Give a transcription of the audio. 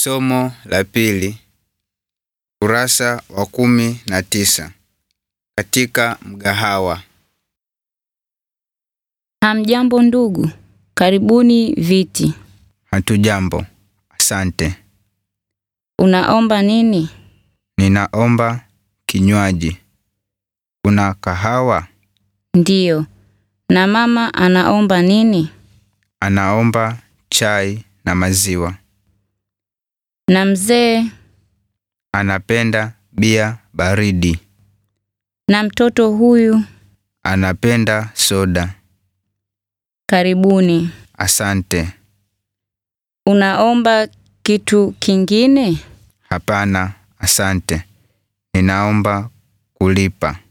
Somo la pili, kurasa wa kumi na tisa. Katika mgahawa. Hamjambo ndugu, karibuni viti. Hatujambo, asante. Unaomba nini? Ninaomba kinywaji. Kuna kahawa? Ndiyo. Na mama anaomba nini? Anaomba chai na maziwa. Na mzee Anapenda bia baridi. na mtoto huyu, Anapenda soda. karibuni. Asante. Unaomba kitu kingine? Hapana, asante. Ninaomba kulipa.